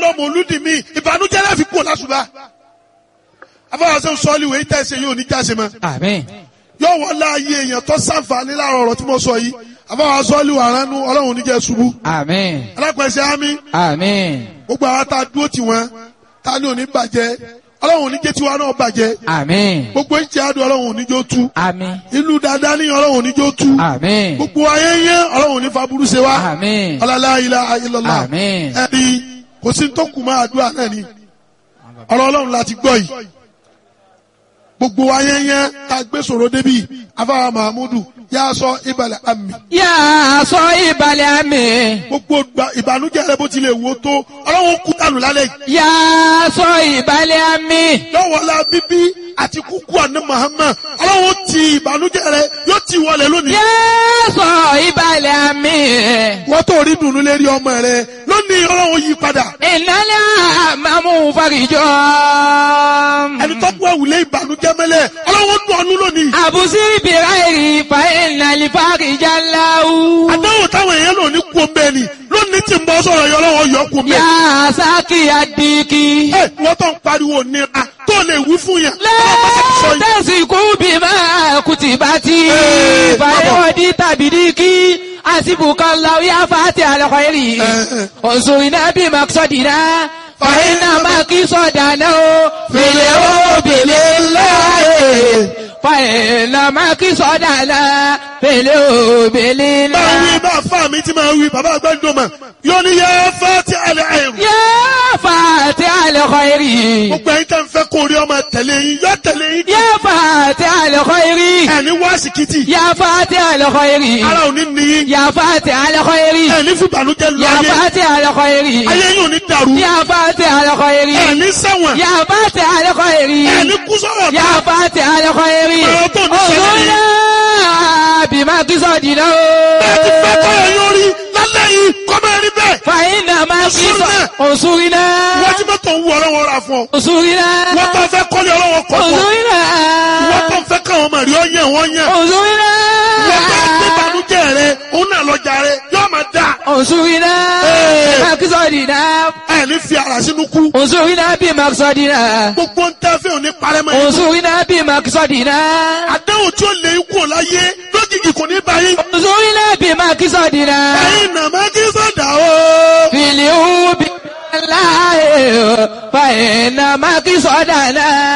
lọ mọ̀lúdì mi ìbànújẹ́ láfi kú lásùbà afọwọ́sẹ́ sọ́ọ́lì wèé tẹ̀sẹ̀ yóò ní jáse mọ́ Àmín. yóò wọ́n láàyè èèyàn tó sàǹfààní láàrọ̀ ọ̀rọ̀ tí mo sọ yìí afọwọ́sẹ́ sọ́ọ́lì wà ránú ọlọ́run níjẹ́ ṣubú Àmín. alápẹ̀sẹ̀ ámì Àmín. gbogbo àwọn tá a dúró tì wọ́n tá a ní òní bàjẹ́ ọlọ́run níjẹ́ tiwa náà bàjẹ́ Àmín. gbogbo ìjẹ́ àdó ọlọ́run níjó tú Àmín. ìlú dáadáa ní ọlọ́run níjó tú Àmín. gbogbo ayé yẹn ọlọ́run ní faburú ṣe wá Àmín. ọlọ́lá ilá ayélujára Àmín. ẹni kò sí tó kù máa àdúrà náà ni ọ̀rọ̀ ọlọ́run láti gbọ́ yìí gbogbo ayé yẹn tá a gbé sọ̀rọ̀ débi afárá mahamudu yà á sọ ìbàlẹ̀ àmì Yà sọ ìbàlẹ̀ àmì. gbogbo gba- ìbànújẹ́ rẹ bó tilẹ̀ wò ó tó ọlọ́run kú dànù lálẹ́ yìí Yà sọ ìbàlẹ̀ àmì. lọ́wọ́lá bíbí àti kúkú àná Muhammad ọlọ́run ti ìbànújẹ́ rẹ yóò ti wọlé lónìí. Yà sọ ìbàlẹ̀ àmì. wọ́n tó rí dùnú lérí ọmọ rẹ lónìí ọlọ́run yí padà. Ìnálẹ̀ àmàmú farijọ́. ẹni tó kú àwùlé ìbànújẹ́ mẹ́lẹ̀ ọlọ́run dùn ọ́nú lónìí. Àbùsí bìrà èrì fa ìnàlì farijá láwù. àdáwò táwọn èèyàn lò ní kú omi ẹni lónìí tí ń bọ́ sọ̀rọ̀ yọ ọlọ́run yọ kú omi Yà ẹni. sákì àdìkì. ẹ wọ́n tó ń pariwo nira tó lè wí fún yẹn. ọlọ́run bá ti sọ yìí. Lẹ́tẹ̀sìkú bí máa kùtì bá ti. Ee, Fàyẹ̀wọ̀dì tàbí díkì. Àsìbùkọ́ láwí àfàtì àlọ́kọ̀ èrì. Òṣùrìnà bí màkìsọ̀dìnà. Fàyẹ̀nà màkìsọ̀dànà o. Fèlè ó bèlè láàyè. Fàyẹ̀nà màkìsọ̀dànà. Fèlè ó bèlè máa wí láàyè. bá fà mí tí máa wí bàbá àgbẹ̀dùn mọ̀ yóò ní yẹ fẹ́ tí a lè àyẹ̀wò. Yá fàtì àlọ́kọ̀ èrì. gbogbo ẹ̀yin tẹ́ ń fẹ́ kó rí ọmọ tẹ̀lé yín yọ tẹ̀lé yín. Yá fàtì àlọ́kọ̀ èrì. ẹni wá síkìtì Yá fàtì àlọ́kọ̀ èrì. ara ò ní níyìn يا فاتح الخير ẹni fún ìbànújẹ́ lọ يا ayé فاتح الخير ayé yóò ní dàrú يا فاتح الخير ẹni ṣẹ̀wọ̀n يا فاتح الخير ẹni kú sọ̀rọ̀ يا فاتح الخير Ọ̀rọ̀ tó ní ṣẹlẹ̀ yìí. انظرنا بما قصدنا bẹ́ẹ̀ ti fẹ́ kọ́ ẹ̀ yóò rí lálẹ́ yìí kọ́ máa rí bẹ́ẹ̀ فإنما قصد انصرنا wọ́n ti mọ́tò ń wú ọlọ́wọ́ ra fún ọ انصرنا wọ́n tó fẹ́ kọ́lé ọlọ́wọ́ kọ́ fún ọ انصرنا wọ́n tó fẹ́ káwọn ọmọ rí ọ yẹn wọ́n yẹn انصرنا wọ́n tó gbé ìbànújẹ́ rẹ òun náà lọ́jà rẹ yóò máa dà انصرنا Ee. بما قصدنا ẹni fi ara sínú kú انصرنا بما قصدنا gbogbo ń tẹ́ fẹ́ òní parẹ́ mọ́ yín انصرنا بما قصدنا àdéhùn tí ó lè kú láyé lójijì kò ní báyìí انظرنا بما قصدنا ẹ̀yin nàmá kí sọ̀dà o. في اليوم الله فإنما قصدنا